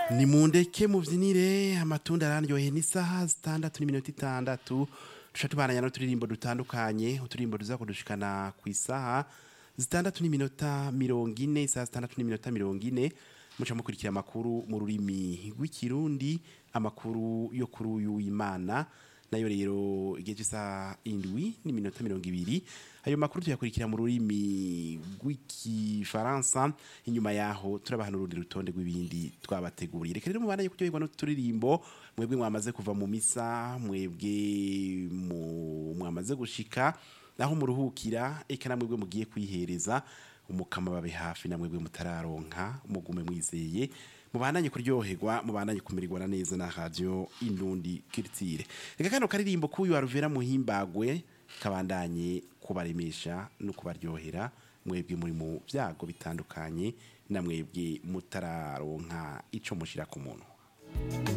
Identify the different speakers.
Speaker 1: ni mu ndeke mubyinire amatunda araryoheye n'isaha zitandatu n'iminota itandatu duca tubananya n'uturirimbo dutandukanye uturirimbo tuza kudushikana ku isaha zitandatu n'iminota mirongo ine isaha zitandatu n'iminota mirongo ine muca mukurikira amakuru mu rurimi rw'ikirundi amakuru yo kuri uyu w'imana nayo rero igihe cy'isaha indwi n'iminota mirongo ibiri ayo makuru tuyakurikira mu rurimi rw'ikifaransa inyuma yaho turabaha n'urundi rutonde rw'ibindi twabateguriye reka rero mubandanye kuryoherwa n'uturirimbo mwebwe mwamaze kuva mu misa mwebwe mu- mwamaze gushika aho muruhukira eka namwebwe mugiye kwihereza umukama babe hafi namwebwe mutararonka mugume mwizeye mubandanye kuryoherwa mubandanye kumererwa neza na radio indundi kirtire reka kano karirimbo k'uyu wa Ruvera muhimbagwe kabandanye kubaremesha no kubaryohera mwebwe muri mu byago bitandukanye na mwebwe mutararonka ico mushira ku muntu